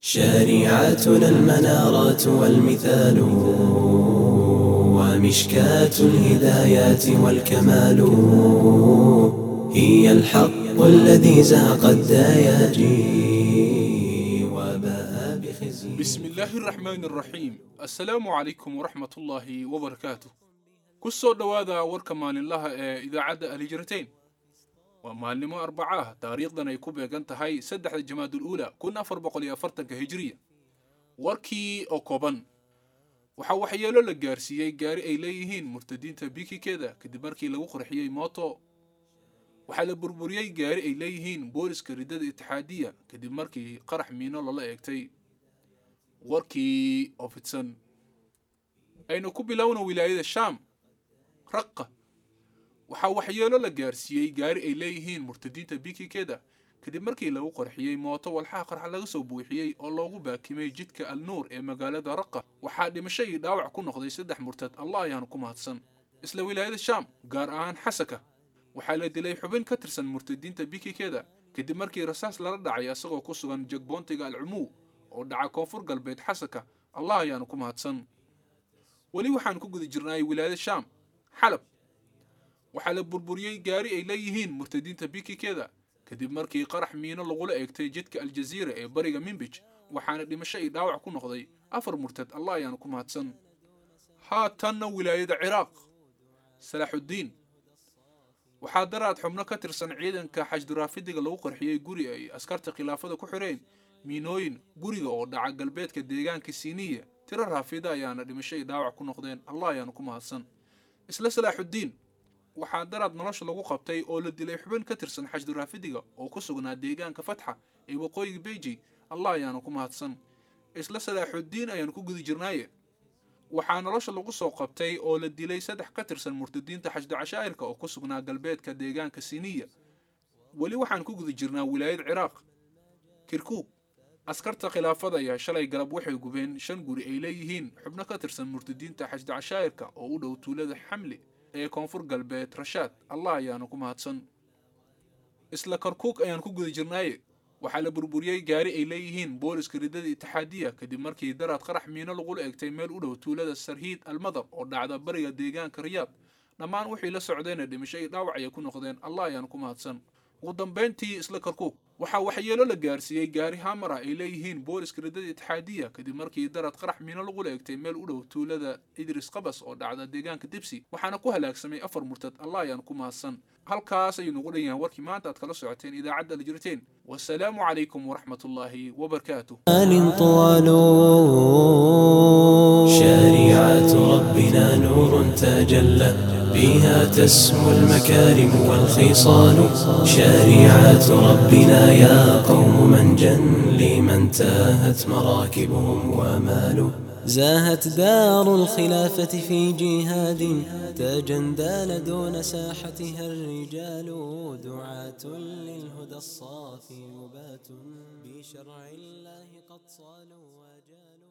شريعتنا المنارات والمثال ومشكاة الهدايات والكمال هي الحق الذي زهق الدياجي وباء بخزي بسم الله الرحمن الرحيم السلام عليكم ورحمة الله وبركاته kusoo dhowaada warka maalinlaha ee idaacadda alhijrateyn waa maalnimo arbacaah taariikhdan ay ku beegan tahay saddexda jamaadul uula kun afar boqol iyo afartanka hijiriya warkii oo kooban waxaa waxyeelo la gaarsiiyey gaari ay leeyihiin murtadiinta bikikeeda kadib markii lagu qurxiyey mooto waxaa la burburiyey gaari ay leeyihiin booliska riddada itixaadiya kadib markii qarax miino lala eegtay warkii oo fidsan aynu ku bilowna wilaayada shaam raqa waxaa waxyeelo la gaarsiiyey gaari ay leeyihiin murtadiinta bikikeeda kadib markii lagu qarxiyey mooto walxaha qarxa laga soo buuxiyey oo loogu baakimay jidka al nuur ee magaalada raqa waxaa dhimasho iyo dhaawac ku noqday saddex murtad allah ayaanu ku mahadsan isla wilaayada shaam gaar ahaan xasaka waxaa la dilay xubin ka tirsan murtadiinta bikikeeda kadib markii rasaas lala dhacay asagoo ku sugan jagboontiga alcumuw oo dhaca koonfur galbeed xasaka allah ayaanu ku mahadsan weli waxaan ku guda jirnay wilaayada shaam xalab waxaa la burburiyey gaari ay leeyihiin murtadiinta bikikeeda kadib markii qarax miino lagula eegtay jidka aljaziira ee bariga mimbij waxaana dhimasho iyo dhaawac ku noqday afar murtad allah ayaanu ku mahadsan haatanna wilaayada ciraaq salaaxuddiin waxaa daraad xubno ka tirsan ciidanka xashduraafidiga lagu qarxiyey guri ay askarta khilaafada ku xireen miinooyin guriga oo dhaca galbeedka deegaanka siiniya tiro raafida ayaana dhimasho iyo dhaawac ku noqdeen allah ayaanu ku mahadsan isla salaaxuddiin waxaa daraad nolosha lagu qabtay oo la dilay xubin ka tirsan xashduraafidiga oo ku sugnaa deegaanka fatxa ee waqooyiga beiji allah ayaanu ku mahadsan isla salaaxuddiin ayaanu ku gudi jirnaaye waxaa nolosha lagu soo qabtay oo la dilay saddex ka tirsan murtadiinta xashdu cashaa'irka oo ku sugnaa galbeedka deegaanka siniya weli waxaan ku guda jirnaa wilaayad ciraaq kirkuug askarta khilaafada ayaa shalay galab waxay gubeen shan guri ay leeyihiin xubno ka tirsan murtadiinta xashdu cashaa'irka oo u dhow tuulada xamli ee koonfur galbeed rashaad allah ayaanu ku mahadsan isla karkuug ayaan ku guda jirnaaye waxaa la burburiyey gaari ay leeyihiin booliska riddada itixaadiya kadib markii daraad qarax miino lagula eegtay meel u dhow tuulada sarhiid almadar oo dhacda bariga deegaanka riyaad dhammaan wixii la socdayna dhimasho iyo dhaawac ayay ku noqdeen allah ayaanu ku mahadsan ugu dambayntii isla karkuug waxaa waxyeelo la gaarsiiyey gaari hamar ah ay leeyihiin booliska riddada itixaadiya kadib markii darad qarax miino lagula eegtay meel u dhow tuulada idris qabas oo dhacda deegaanka dibsi waxaana ku halaagsamay afar murtad allah ayaan ku mahadsan halkaas ayuu nagu dhan yahay warkii maanta aad kala socoteen idaacadda aljirteen wasalaamu calaykum waraxmat ullaahi wabarakaatuh آل طوال شريعة ربنا نور تجلى بها تسمو المكارم والخصال شريعة ربنا يا قوم من جن لمن تاهت مراكبهم ومالوا زاهت دار الخلافة في جهاد تجندال دون ساحتها الرجال دعاة للهدى الصافي مبات بشرع الله قد صالوا وجالوا